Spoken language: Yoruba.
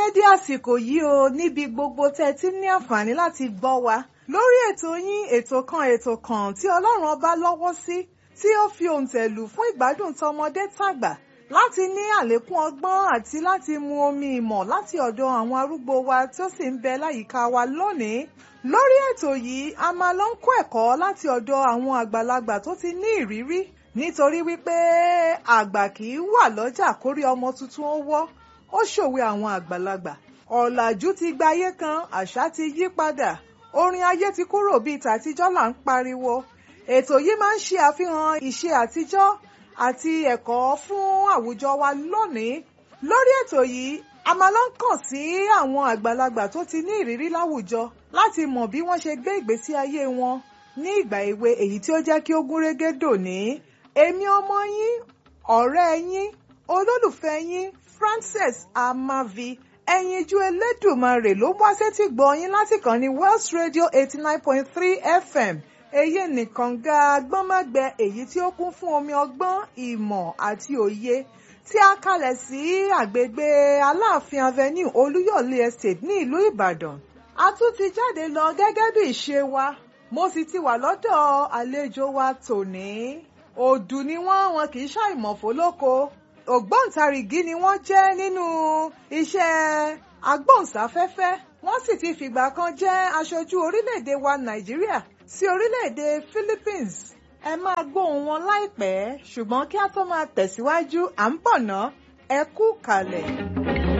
dédé àsìkò yìí o níbi gbogbo tẹ́ ẹ ti ní àǹfààní láti gbọ́ wa lórí ètò yín ètò kan ètò kan tí ọlọ́run ọba lọ́wọ́ sí tí ó fi òǹtẹ̀lù fún ìgbádùn tọmọdé tàgbà láti ní àlékún ọgbọ́n àti láti mu omi ìmọ̀ láti ọ̀dọ̀ àwọn arúgbó wa tí ó sì ń bẹ láyìíká wa lónìí lórí ètò yìí a máa lọ ń kó ẹ̀kọ́ láti ọ̀dọ̀ àwọn àgbàlagbà tó ti ní ìrírí nítorí wípé àgbà kì í wà lọ́jà kórí ọmọ tuntun ó wọ́ ó ṣòwe àwọn àgbàlagbà ọ̀làjú ti gba ayé kan àṣà ti yí padà orin ayé ti kúrò bíi tàtijọ́ là ń pariwo ètò yìí máa ń ṣe àfihàn ìṣe àtijọ́ àti ẹ̀kọ́ fún àwùjọ wa lónìí lórí ètò yìí a máa lọ ń kàn sí àwọn àgbàlagbà tó ti ní ìrírí láwùjọ láti mọ̀ bí wọ́n ṣe gbé ìgbésí ayé wọn ní ìgbà èwe èyí tí ó jẹ́ kí ó gúnrégé dòní èmi ọmọ yín ọ̀rẹ́ yín olólùfẹ́ yín Frances Amavi ẹyinjú Elédùmarè ló wá sétí gbọ́ yín láti kàn ní Wells Radio eighty nine point three FM èyí nìkan ga gbọ́nmọ́gbẹ èyí tí ó kún fún omi ọgbọ́n ìmọ̀ àti òye tí a kalẹ̀ sí àgbègbè Aláàfin Avenue Olúyọ̀lé Estate ní ìlú Ìbàdàn a tún ti jáde lọ gẹ́gẹ́ bí ìṣe wa mo sì ti wà lọ́dọ̀ àlejò wa tòní òdù ni wọ́n wọn kì í ṣàìmọ̀ fólóko ògbóǹtarìgì ni wọ́n jẹ́ nínú iṣẹ́ agbóhùnsáfẹ́fẹ́ wọ́n sì ti fìgbà kan jẹ́ aṣojú orílẹ̀-èdè wa Nàìjíríà sí orílẹ̀-èdè Philippines ẹ máa gbóhùn wọn láìpẹ́ ṣùgbọ́n kí a tó máa tẹ̀síwájú à ń bọ̀ ná ẹ kú kalẹ̀.